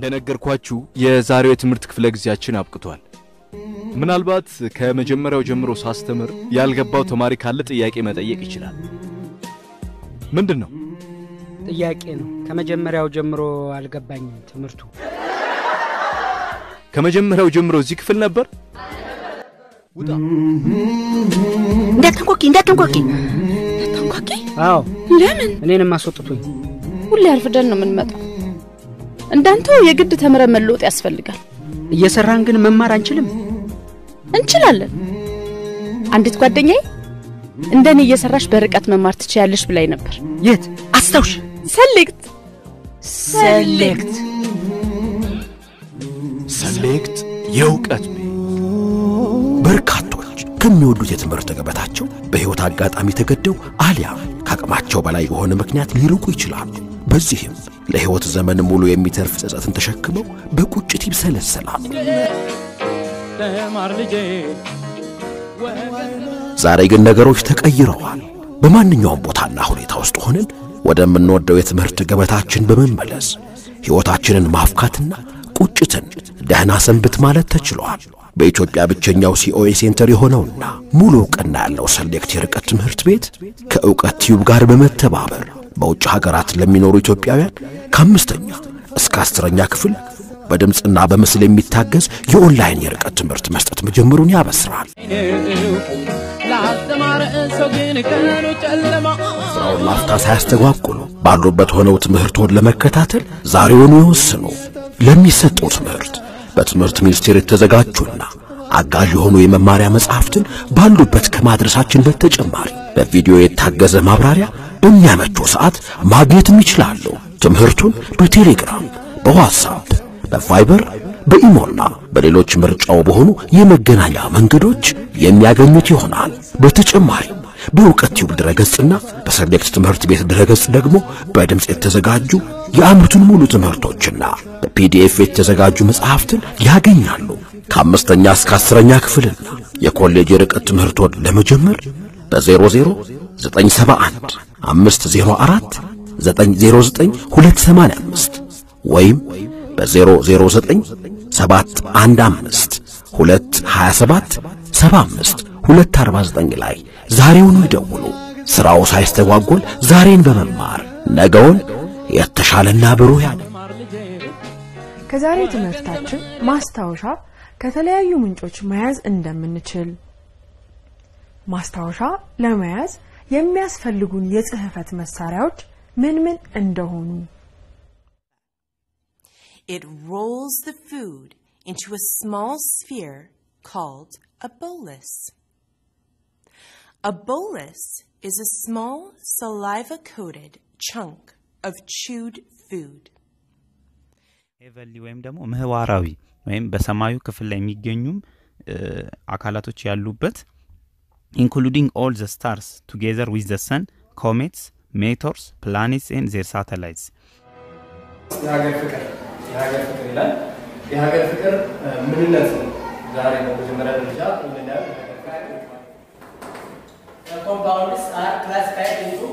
እንደነገርኳችሁ የዛሬው የትምህርት ክፍለ ጊዜያችን አብቅቷል። ምናልባት ከመጀመሪያው ጀምሮ ሳስተምር ያልገባው ተማሪ ካለ ጥያቄ መጠየቅ ይችላል። ምንድን ነው? ጥያቄ ነው። ከመጀመሪያው ጀምሮ አልገባኝም ትምህርቱ። ከመጀመሪያው ጀምሮ እዚህ ክፍል ነበር? ውጣ! እንዳትንኳኪ እንዳትንኳኪ እንዳትንኳኪ። አዎ ለምን? እኔንም አስወጥቶኝ። ሁሌ አርፍደን ነው የምንመጣው። እንዳንተው የግድ ተምረን መለወጥ ያስፈልጋል። እየሰራን ግን መማር አንችልም። እንችላለን። አንዲት ጓደኛዬ እንደኔ እየሰራሽ በርቀት መማር ትችያለሽ ብላኝ ነበር። የት አስታውሽ? ሰሌክት ሰሌክት ሰሌክት የእውቀት ቤት በርካቶች ከሚወዱት የትምህርት ገበታቸው በሕይወት አጋጣሚ ተገደው አሊያም ከአቅማቸው በላይ በሆነ ምክንያት ሊርቁ ይችላሉ። በዚህም ለሕይወት ዘመን ሙሉ የሚተርፍ ጸጸትን ተሸክመው በቁጭት ይብሰለሰላሉ። ዛሬ ግን ነገሮች ተቀይረዋል። በማንኛውም ቦታና ሁኔታ ውስጥ ሆነን ወደምንወደው የትምህርት ገበታችን በመመለስ ሕይወታችንን ማፍካትና ቁጭትን ደህና ሰንብት ማለት ተችሏል። በኢትዮጵያ ብቸኛው ሲኦኤ ሴንተር የሆነውና ሙሉ ዕውቅና ያለው ሰሌክት የርቀት ትምህርት ቤት ከእውቀት ቲዩብ ጋር በመተባበር በውጭ ሀገራት ለሚኖሩ ኢትዮጵያውያን ከአምስተኛ እስከ አስረኛ ክፍል በድምፅና በምስል የሚታገዝ የኦንላይን የርቀት ትምህርት መስጠት መጀመሩን ያበስራል። ስራውን ላፍታ ሳያስተጓጉሉ ባሉበት ሆነው ትምህርቶን ለመከታተል ዛሬውኑ ይወስኑ። ለሚሰጠው ትምህርት በትምህርት ሚኒስቴር የተዘጋጁና አጋዥ የሆኑ የመማሪያ መጽሐፍትን ባሉበት ከማድረሳችን በተጨማሪ በቪዲዮ የታገዘ ማብራሪያ በሚያመቸው ሰዓት ማግኘትም ይችላሉ። ትምህርቱን በቴሌግራም፣ በዋትሳፕ፣ በቫይበር፣ በኢሞና በሌሎች ምርጫው በሆኑ የመገናኛ መንገዶች የሚያገኙት ይሆናል። በተጨማሪም በእውቀት ቲዩብ ድረገጽና በሰሌክት ትምህርት ቤት ድረገጽ ደግሞ በድምፅ የተዘጋጁ የዓመቱን ሙሉ ትምህርቶችና በፒዲኤፍ የተዘጋጁ መጽሐፍትን ያገኛሉ። ከአምስተኛ እስከ አስረኛ ክፍልና የኮሌጅ የርቀት ትምህርቶን ለመጀመር በ00 971 504 909 ወይም በ009 715 227 75 249 ላይ ዛሬውኑ ይደውሉ። ሥራው ሳይስተጓጎል ዛሬን በመማር ነገውን የተሻለና ብሩህ ያለ ከዛሬ ትምህርታችን ማስታወሻ ከተለያዩ ምንጮች መያዝ እንደምንችል፣ ማስታወሻ ለመያዝ የሚያስፈልጉን የጽህፈት መሳሪያዎች ምን ምን እንደሆኑ፣ It rolls the food into a small sphere called a bolus. A bolus is a small saliva coated chunk of chewed food. ሄቨንሊ ወይም ደግሞ ምህዋራዊ ወይም በሰማዩ ክፍል ላይ የሚገኙም አካላቶች ያሉበት ኢንክሉዲንግ ኦል ዘ ስታርስ ቱጌዘር ዊዝ ዘ ሰን ኮሜትስ ሜቶርስ ፕላኔትስ ኤንድ ዜር ሳተላይትስ የሀገር ፍቅር የሀገር ፍቅር ይላል። የሀገር ፍቅር ምንነት ነው። ዛሬ በመጀመሪያ ደረጃ የምናየው ኮምፓውንድስ አር ክላሲፋይድ ኢንቱ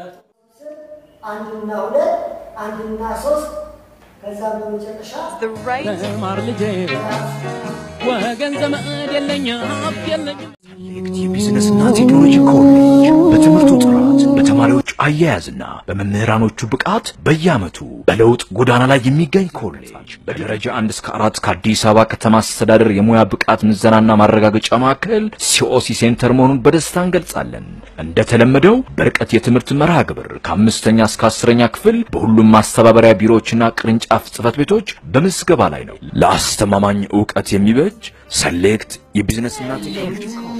አንድና ሁለት አንድና ሶስት ከዛም በመጨረሻ ማር ልጄ ወገን ዘመድ የለኝ ሀብት የለኝም የቢዝነስና ቴክኖሎጂ ኮሌጅ በትምህርቱ ጥራት በተማሪዎች አያያዝና በመምህራኖቹ ብቃት በየዓመቱ በለውጥ ጎዳና ላይ የሚገኝ ኮሌጅ በደረጃ አንድ እስከ አራት ከአዲስ አበባ ከተማ አስተዳደር የሙያ ብቃት ምዘናና ማረጋገጫ ማዕከል ሲኦሲ ሴንተር መሆኑን በደስታ እንገልጻለን። እንደተለመደው በርቀት የትምህርት መርሃ ግብር ከአምስተኛ እስከ አስረኛ ክፍል በሁሉም ማስተባበሪያ ቢሮዎችና ቅርንጫፍ ጽህፈት ቤቶች በምዝገባ ላይ ነው። ለአስተማማኝ እውቀት የሚበጅ ሰሌክት የቢዝነስና ቴክኖሎጂ ኮሌጅ